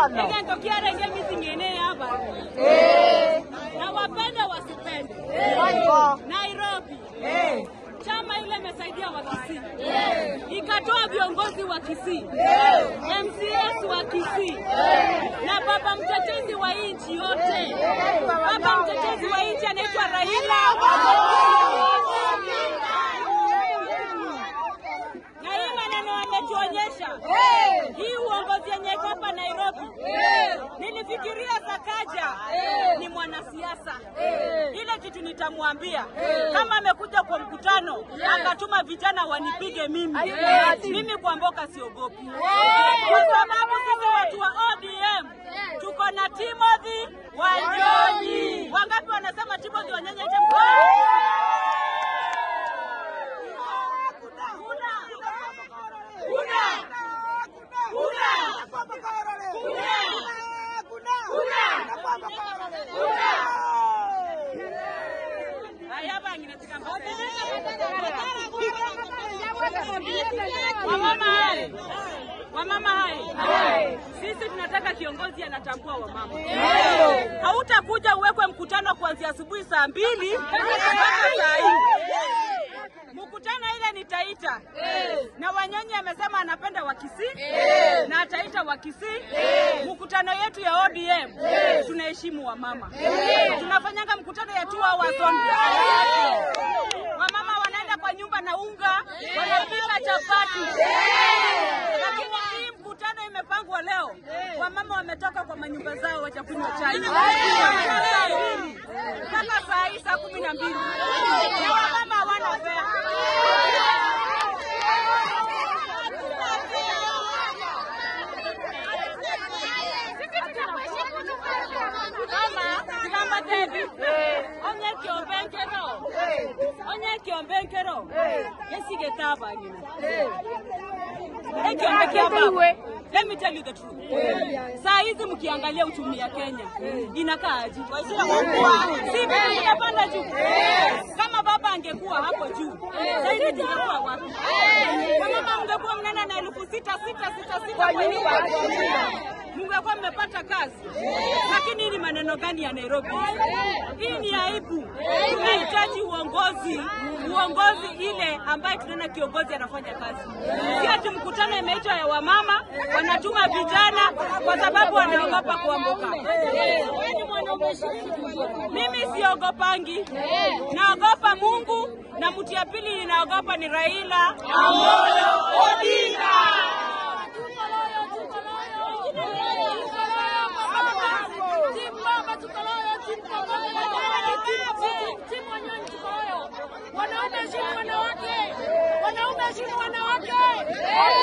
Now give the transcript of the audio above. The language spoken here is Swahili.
Bono. Ikatokea ngemi zingine hapa. Eh. Na wapende wasipende. Bongo. Nairobi. Eh. Chama ile imesaidia wa Kisii. Ikatoa viongozi wa Kisii. MCS wa Kisii. Na baba mtetezi wa nchi yote. Baba mtetezi wa nchi anaitwa Raila na hii maneno ametuonyesha hii uongozi yenye iko hapa Nairobi. Nilifikiria Sakaja ni mwanasiasa, ile kitu nitamwambia kama amekuja kwa mkutano akatuma vijana wanipige mimi, mimi kwa mboka siogopi, kwa sababu sisi watu wa ODM tuko na Timothy Wanyonyi. Wangapi wanasema Timothy Wanyonyi aje Haya bangine tikamba. Wamama hai. Wamama hai. Sisi tunataka kiongozi anatambua wamama. Hautakuja uwekwe mkutano kuanzia asubuhi saa mbili mpaka saa hii. Mkutano ile nitaita na Wanyonyi amesema anapenda Wakisii na ataita Wakisii. Mkutano yetu ya ODM tunaheshimu wamama, tunafanyanga mkutano ya two hours only. Wamama wanaenda kwa nyumba na unga, wanapika chapati, lakini hii mkutano imepangwa leo, wamama wametoka kwa manyumba zao wachakunywa chai Kuanzia saa mbili mpaka saa hii saa kumi na mbili na wamama hawana fea. Mama, mama Devi, onye kiombenkero, onye kiombenkero, esige taba nyina. Ekiombekea baba. Let me tell you the truth. Saa hizi mkiangalia uchumi ya Kenya inakaa aje? Si bei inapanda juu. Kama baba angekuwa hapo juu, saa hizi tungekuwa wapi? Kama mngekuwa mnaenda na elfu sita sita sita sita kwa nyumba mngekuwa mmepata kazi. Lakini hii ni maneno gani ya Nairobi? Hii ni aibu. Tunahitaji uongozi, uongozi ile ambaye tunaona kiongozi anafanya kazi, si ati mkutano imeitwa ya wamama, wanatuma vijana kwa sababu wanaogopa kuambuka. Mimi siogopangi, naogopa Mungu na mtu ya pili ninaogopa ni Raila Amolo Odinga. Wanaume heshimu wanawake, wanaume heshimu wanawake.